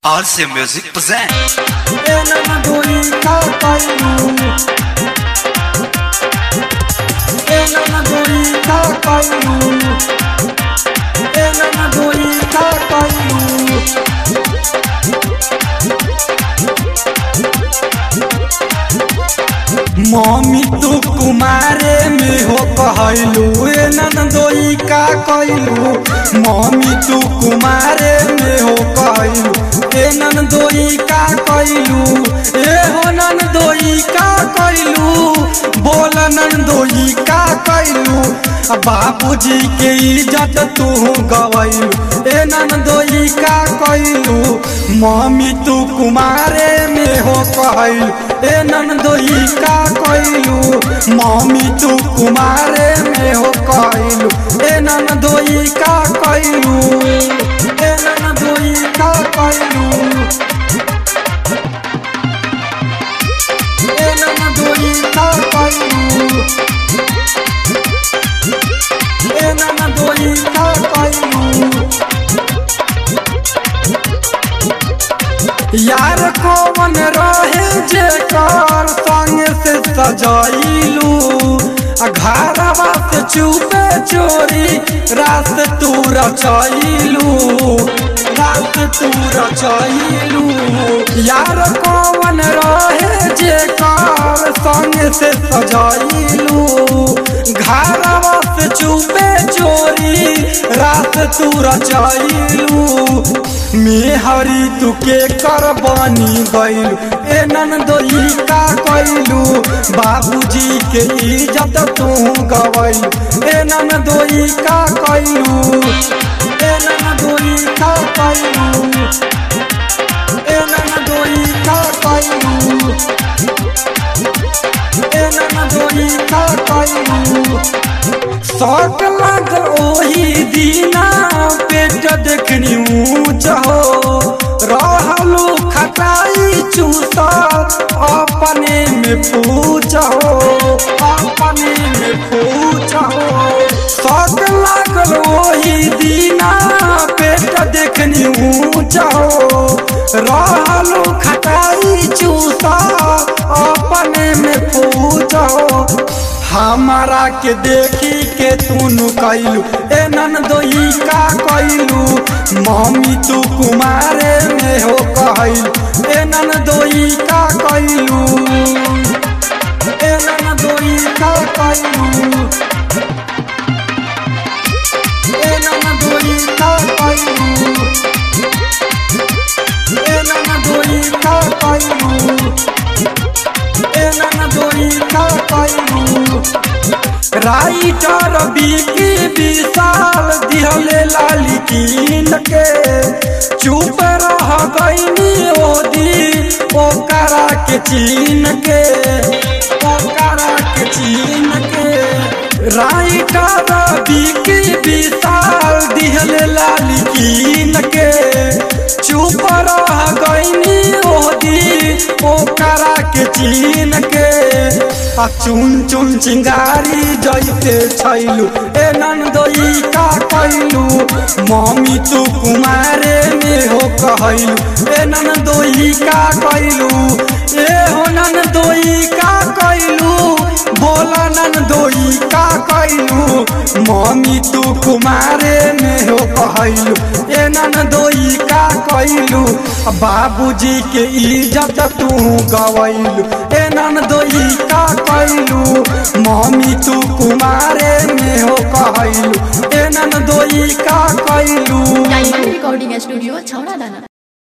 RC Music presents Enana doi ka kailu Enana doi ka kailu Enana doi ka kailu mummy तू कुमारे में हो कहलू ए नंदोई का कहलू मम्मी तू कुमारे में हो कहलू ए नंदोई का कहलू ए हो नंदोई का कहलू बोल नंदोई का कहलू बाबूजी के इज्जत तू गवैलू ए नंदोई का कहलू मम्मी तू कुमारे में हो कहलू ए नंदोई का कहलू मम्मी तू कुमारे में हो कहलू ए नंदोई का कहलू ए नंदोई का कहलू ए नंदोई का कहलू ए नंदोई का कहलू यार कौन रहे जे कर संग से सजाइलू आ घरवा से चुपे चोरी रात तू रचैलू रात तू रचैलू यार कौन रहे जे कर संग से सजाइलू घरवा से चुपे चोरी रात तू रचैलू मेहरी तू के कर बनी गइलू ए नंदोई का कइलू बाबूजी के इज्जत तू गवैलू ए नंदोई का कइलू ए नंदोई का कइलू ए नंदोई का कइलू ए नंदोई का कइलू शौक लागल ओही दीना पेट देखनी ऊंच हो रहलू खटाई चूसा अपने में पूछ हो अपने में पूछ हो शौक लागल ओही दीना पेट देखनी ऊंच हो रहलू खटाई चूसा अपने में पूछ हो हमारा के देखी के तू कैलू ए नंदोई का कैलू मम्मी तू कुमारे में हो कहलू ए नंदोई का कैलू ए नंदोई का कैलू ए नंदोई का कैलू ए नंदोई का कैलू ए नंदोई का कैलू राइटर बीकी विशाल दिहले लाली कीन के चुप रह गईनी ओदी ओकरा के चीन के ओकरा के चीन के राइटर बीकी विशाल दिहले लाली कीन के चुप रह गईनी ओदी ओकरा के चीन के आ चुन चुन चिंगारी जैसे छैलू ए नंदोई का कैलू मम्मी तू कुमारे में हो कहलू ए नंदोई का कैलू ए हो नंदोई का कैलू बोला नंदोई का कैलू मम्मी तू कुमारे में हो कहलू ए नंदोई का कैलू बाबूजी के इज्जत तू गवैलू ए नंदोई का कैलू मम्मी तू कुमारे में हो कहलू ए नंदोई का कैलू डायमंड रिकॉर्डिंग स्टूडियो छौड़ा दाना